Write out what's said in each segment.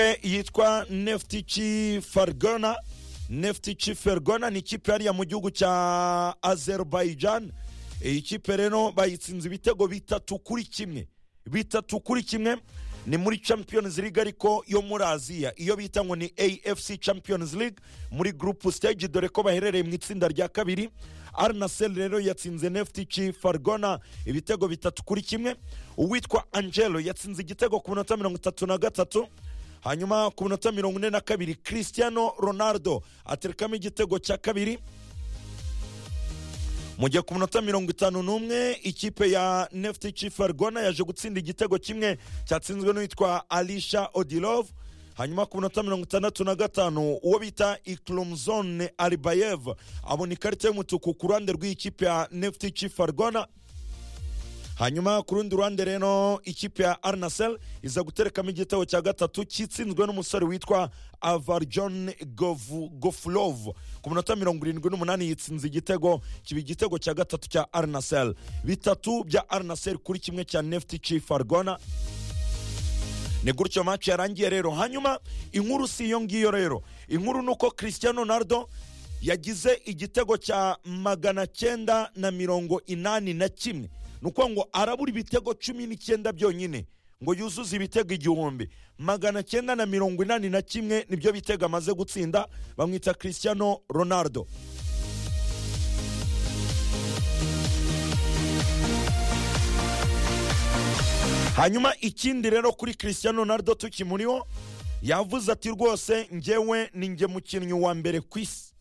ikipe yitwa nefutici fargana nefutici fergana ni ikipe yariya mu gihugu cya azerubayijani iyi kipe rero bayitsinze ibitego bitatu kuri kimwe bitatu kuri kimwe ni muri champions league ariko yo muri aziya iyo bita ngo ni afc champions league muri group stage dore ko baherereye mu itsinda rya kabiri arnasel rero yatsinze nefutici fargona ibitego bitatu kuri kimwe uwitwa angelo yatsinze igitego ku minota mirongo itatu na gatatu hanyuma ku minota mirongo ine na kabiri cristiano ronaldo aterekamo igitego cya kabiri mu gihe ku minota mirongo itanu n'umwe ikipe ya nefutici fargona yaje gutsinda igitego kimwe cyatsinzwe n'uwitwa alisha odilov hanyuma ku minota mirongo itandatu na gatanu uwo bita ikiromuzone aribayev abona ikarita y'umutuku ku ruhande rw'ikipe ya nefutici fargona hanyuma ku rundi ruhande rero ikipe ya arnasel iza guterekamo igitego cya gatatu kitsinzwe n'umusore witwa avarjon gofurov ku minota mirongo irindwi n'umunani yitsinze igitego kiba igitego cya gatatu cya arnasel bitatu bya arnasel kuri kimwe cya nefutici fargona ni gutyo maci yarangiye rero hanyuma inkuru si iyo ngiyo rero inkuru ni uko christian nardo yagize igitego cya magana cyenda na mirongo inani na kimwe ni uko ngo arabura ibitego cumi n'icyenda byonyine ngo yuzuze ibitego igihumbi magana cyenda na mirongo inani na kimwe nibyo bitego amaze gutsinda bamwita christiano ronaldo hanyuma ikindi rero kuri christiano ronaldo tukimuriho yavuze ati rwose ngewe ni nge mukinnyi wa mbere ku isi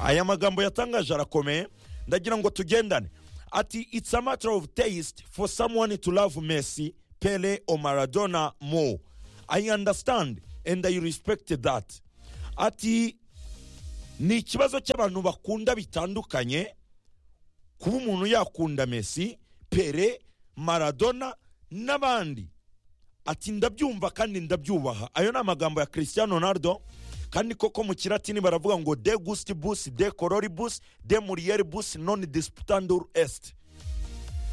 aya magambo yatangaje arakomeye ndagira ngo tugendane ati it's a matter of taste for someone to love Messi, Pele or Maradona more. I understand and I respect that. Ati ni ikibazo cy'abantu bakunda bitandukanye kuba umuntu yakunda Messi, Pele, Maradona n'abandi. Ati ndabyumva kandi ndabyubaha. Ayo ni amagambo ya Cristiano Ronaldo. kandi koko mu kiratini baravuga ngo de gusitibus de kororibus de muriyeribus noni disputandur est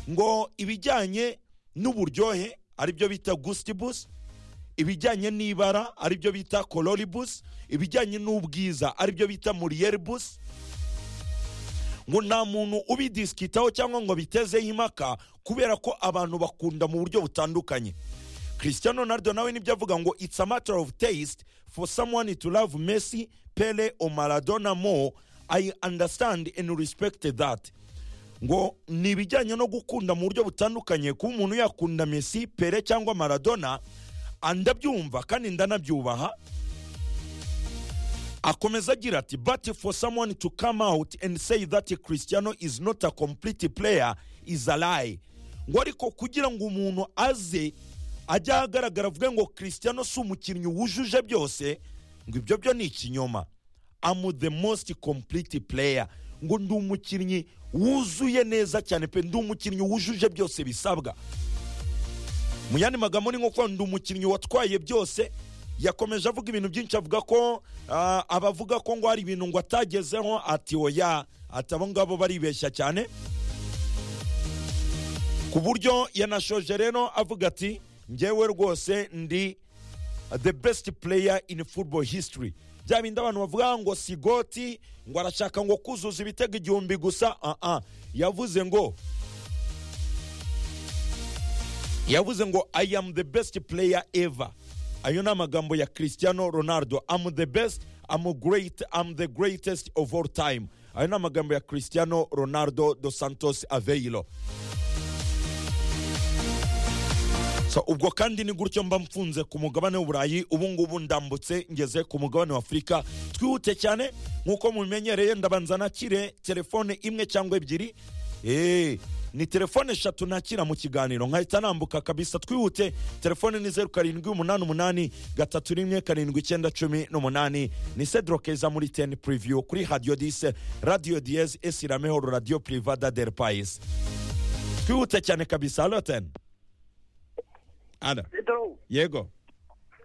ngo ibijyanye n'uburyohe aribyo bita gusitibus ibijyanye n'ibara aribyo bita kororibus ibijyanye n'ubwiza aribyo bita muriyeribus ngo nta muntu ubidisikitaho cyangwa ngo bitezeho impaka kubera ko abantu bakunda mu buryo butandukanye christiano nardo nawe nibyo avuga ngo it's a matter of taste for someone to love Messi, Pele or Maradona more, I understand and respect that. ngo ni ibijyanye no gukunda mu buryo butandukanye kuba umuntu yakunda Messi, Pele cyangwa Maradona andabyumva kandi ndanabyubaha akomeza agira ati but for someone to come out and say that Cristiano is not a complete player is a lie ngo ariko kugira ngo umuntu aze ajya ahagaragara avuge ngo christiano si umukinnyi wujuje byose ngo ibyo byo ni ikinyoma amu the most complete player ngo ndi umukinnyi wuzuye neza cyane pe ndi umukinnyi wujuje byose bisabwa mu yandi magambo ni nko ndi umukinnyi watwaye byose yakomeje avuga ibintu byinshi avuga ko abavuga ko ngo hari ibintu ngo atagezeho ati oya ati abo ngabo baribeshya cyane ku buryo yanashoje rero avuga ati ngewe rwose ndi the best player in football history bya bindi abantu bavuga ngo sigoti ngo arashaka ngo kuzuza ibitego igihumbi gusa aha yavuze ngo yavuze ngo i am the best player ever ayo ni amagambo ya christiano ronaldo am the best am great am the greatest of all time ayo ni amagambo ya christiano ronaldo dos santos aveiro so ubwo kandi ni gutyo mba mfunze ku mugabane w'uburayi ubu ngubu ndambutse ngeze ku mugabane w'afurika twihute cyane nk'uko mubimenyereye ndabanza nakire telefone imwe cyangwa ebyiri ni telefone eshatu nakira mu kiganiro nkahita nambuka kabisa twihute telefone ni zeru karindwi umunani umunani gatatu rimwe karindwi icyenda cumi n'umunani ni sedorokeza muri teni puriviyu kuri radiyo dise radiyo diyeze esiramehoro radiyo purivada deri payisi twihute cyane kabisa halo teni ada Petero yego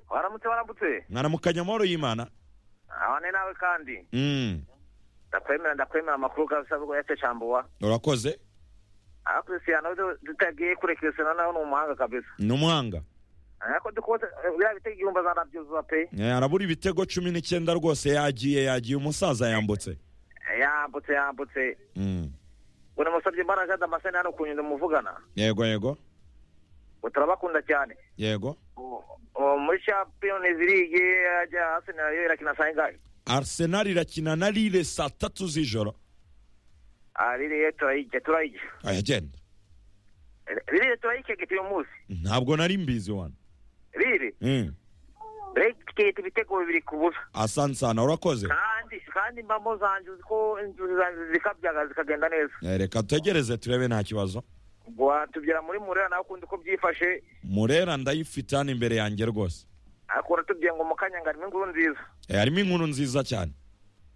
waramutse warambutse mwaramukanya amahoro y'imana abane nawe kandi Mm, ndakwemera ndakwemera amakuru kabisa bwo yace cambuwa urakoze aho Cristiano dutagiye kure Cristiano nawe ni umuhanga kabisa ni umuhanga ariko dukose biriya bitego igihumbi azanabyuzuza pe Eh, arabura ibitego cumi n'icyenda rwose yagiye yagiye umusaza yambutse Eh, yambutse yambutse Mm. ngo namusabye imbaraga damascene hano ku nyundo muvugana yego yego ngo turabakunda cyane yego Ngo- ngo muri champions league ajya hasi nayo irakina saa yingahe arsenal irakina na lille saa tatu z'ijoro Ah, ririya turayijya turayijya ayagenda Eh, ririya turayikegeta uyu munsi ntabwo nari mbizi wana riri Mm. turayikegeta ibitego bibiri ku busa asante sana urakoze kandi kandi mbamo zanjye uzi ko inzozi zanjye zikabyaga zikagenda neza Eh, reka tutegereze turebe nta kibazo ngo watubwira muri murera nawe ukundi uko byifashe murera ndayifite hano imbere yanjye rwose ariko uratubwiye ngo mu kanya ngo harimo inkuru nziza Eh, harimo inkuru nziza cyane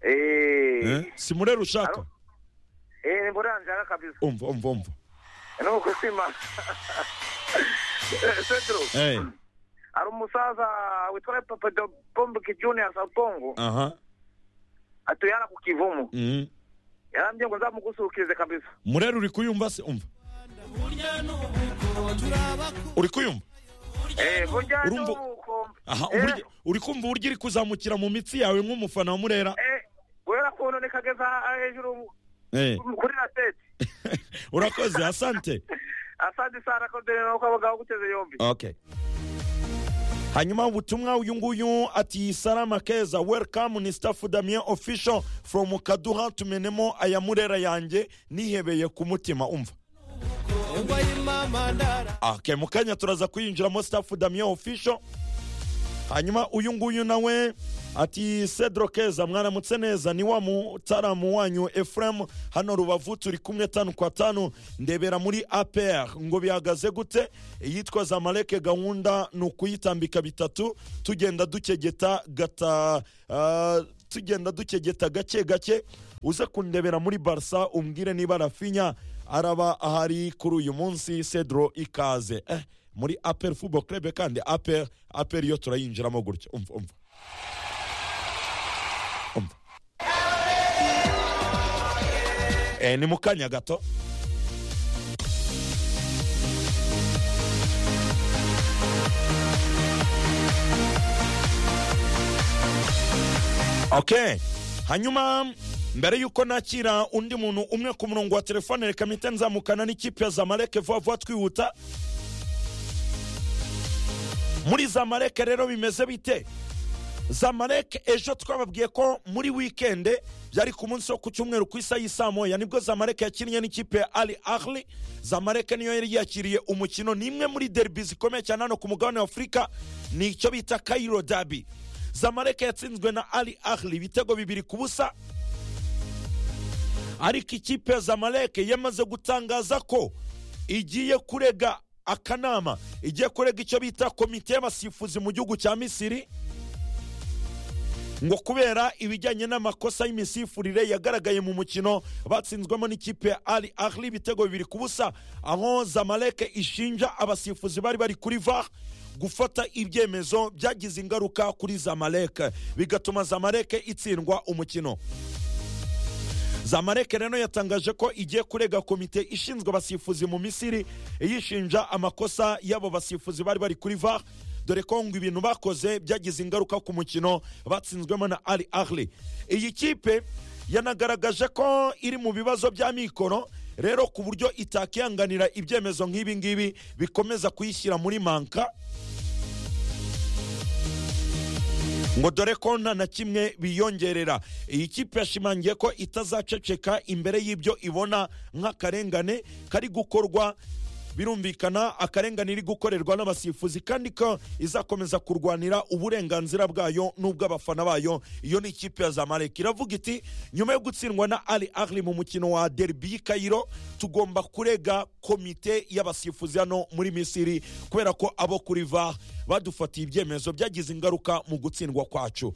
eee Eh, si murera ushaka Alo? eee murera nzara kabisa umva umva umva nuko sima pedro Eh, hari umusaza witwa papa de pombuki junior sabongo aha atuye hano ku kivumu Mm. yarambye ngo nzamugusurukirize kabisa murera uri kuyumva se umva uri kuyumva eee burya Urumva- nuko aha Eh, uburyo uri kumva uburyo iri kuzamukira mu mitsi yawe nk'umufana wa murera eh, guhera ku none kageza hejuru Eh, kuri raseti urakoze asante asante sana kodere nuko abagabo guteze yombi okay hanyuma ubutumwa uyu nguyu ati salama keza welcome ni staff damien official from kaduha tumenemo aya murera yanjye nihebeye ku mutima umva okay mu kanya turaza kuyinjiramo staff damien official hanyuma uyu nguyu nawe ati cedro keza mwaramutse neza ni wa mutaramu wanyu efuremu hano rubavu turi kumwe tanu kwa tanu ndebera muri apr ngo bihagaze gute iyitwa zamaleke gahunda ni ukuyitambika bitatu tugenda dukegeta gata ah, tugenda dukegeta gake gake uze kundebera muri barsa umbwire niba rafinya araba ahari kuri uyu munsi cedro ikaze eh, muri apr football club kandi apr apr yo turayinjiramo gutya umva umva umva eh, ni mu kanya gato okay hanyuma mbere y'uko nakira undi muntu umwe ku murongo wa telefone reka mpite nzamukana n'ikipe ya zamaleke vuba vuba twihuta muri zamaleke rero bimeze bite zamaleke ejo twababwiye ko muri wikende byari ku munsi wo ku cyumweru ku isaha y'isaa moya nibwo zamaleke yakinnye n'ikipe ya ali ahli zamaleke niyo yari yakiriye umukino ni imwe muri derbi zikomeye cyane hano ku mugabane wa afurika ni icyo bita kairo dabi zamaleke yatsinzwe na ali ahli ibitego bibiri ku busa ariko ikipe ya zamaleke yamaze gutangaza ko igiye kurega akanama igiye kurega icyo bita komite y'abasifuzi mu gihugu cya misiri ngo kubera ibijyanye n'amakosa y'imisifurire yagaragaye mu mukino batsinzwemo n'ikipe ya ali ahli ibitego bibiri ku busa aho zamaleke ishinja abasifuzi bari bari kuri var gufata ibyemezo byagize ingaruka kuri zamaleke bigatuma zamaleke itsindwa umukino zamaleke rero yatangaje ko igiye kurega komite ishinzwe abasifuzi mu misiri yishinja amakosa y'abo basifuzi bari bari kuri var dore ko ngo ibintu bakoze byagize ingaruka ku mukino batsinzwemo na ali ahli iyi kipe yanagaragaje ko iri mu bibazo bya mikoro rero ku buryo itakihanganira ibyemezo nk'ibi ngibi bikomeza kuyishyira muri manka ngo dore ko nta na kimwe biyongerera iyi kipe yashimangiye ko itazaceceka imbere y'ibyo ibona nk'akarengane kari gukorwa birumvikana akarengane iri gukorerwa n'abasifuzi kandi ko izakomeza kurwanira uburenganzira bwayo n'ubw'abafana bayo iyo ni ikipe ya zamalek iravuga iti nyuma yo gutsindwa na ali ahli mu mukino wa derbi y'i kayiro tugomba kurega komite y'abasifuzi hano muri misiri kubera ko abo kuri var badufatiye ibyemezo byagize ingaruka mu gutsindwa kwacu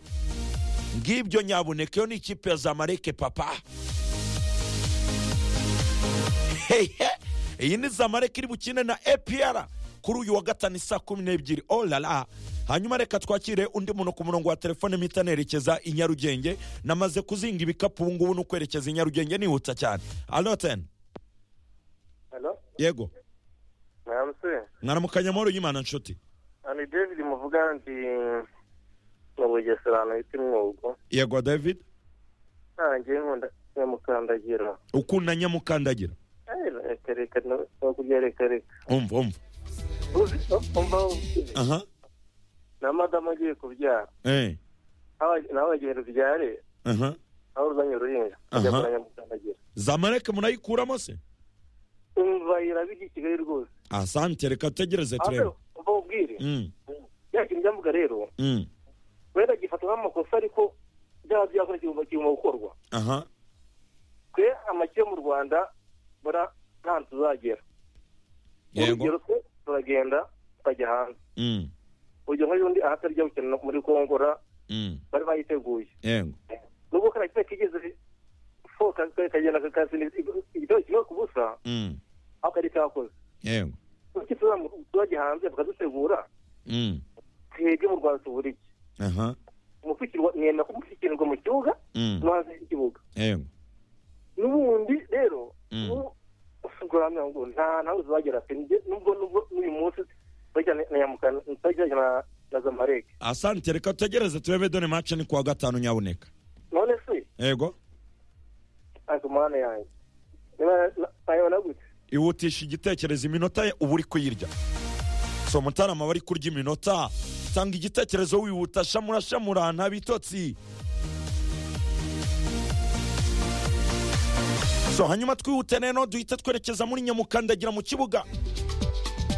ngibyo nyabuneke yo ni ikipe ya zamaleke papa hehe iyi ni zamaleke iri bukine na apr kuri uyu wa gatanu saa kumi n'ebyiri oh la la hanyuma reka twakire undi muntu ku murongo wa telefone mpita nerekeza i nyarugenge namaze kuzinga ibikapu ubu ngubu ni ukwerekeza i nyarugenge nihuta cyane aloten halo yego mwaramutse mwaramukanya amahoro y'imana nshuti ni david muvuga ndi mu bugesera bita umwugo yego david ntange nkunda nyamukandagira ukunda nyamukandagira Eh, reka reka no no kurya reka reka umva umva uzi umva uzi aha na madamu agiye kubyara eh Aho- nawe agenda ubyare aha aho uzanye uruhinja ajya Aha. kwa nyamukandagira zamareke munayikuramo se umva irabijya i kigali rwose asante reka tutegereze turebe aho umva ubwire Mm, ya kintu byavuga rero mm, wenda gifata nk'amakosa ariko byaba byakora igihombo kigomba gukorwa aha twe amaki yo mu rwanda bara nta tuzagera urugero yego twe turagenda tukajya hanze Mm, urugero nk'ubundi ahatari jya gukina muri kongora mm, bari bayiteguye yego nubwo kariya kimwe kigeze foka kagenda kakazana igitego kimwe ku busa Mm, ariko ari cyakoze yego kuki tuzamu- tuzajya hanze tukadutegura Mm, twebwe mu rwanda tubura iki aha umushyikirwa mwemera ko umushyikirwa mu kibuga Mm, no hanze y'ikibuga yego n'ubundi rero Mm. usuguramye ngo nta ntawe uzagera pe njye nubwo nubwo n'uyu munsi bajyana na yamukana bajyana na na zamareke asante reka tutegereze turebe dore mace ni kuwa gatanu nyabuneka none se yego ariko mana yanjye niba na- nayibona gute ihutisha igitekerezo iminota ye uba uri kuyirya so mutarama bari kurya iminota tanga igitekerezo wihuta shamura shamura nta bitotsi so hanyuma twihute rero duhite twerekeza muri nyamukandagira mu kibuga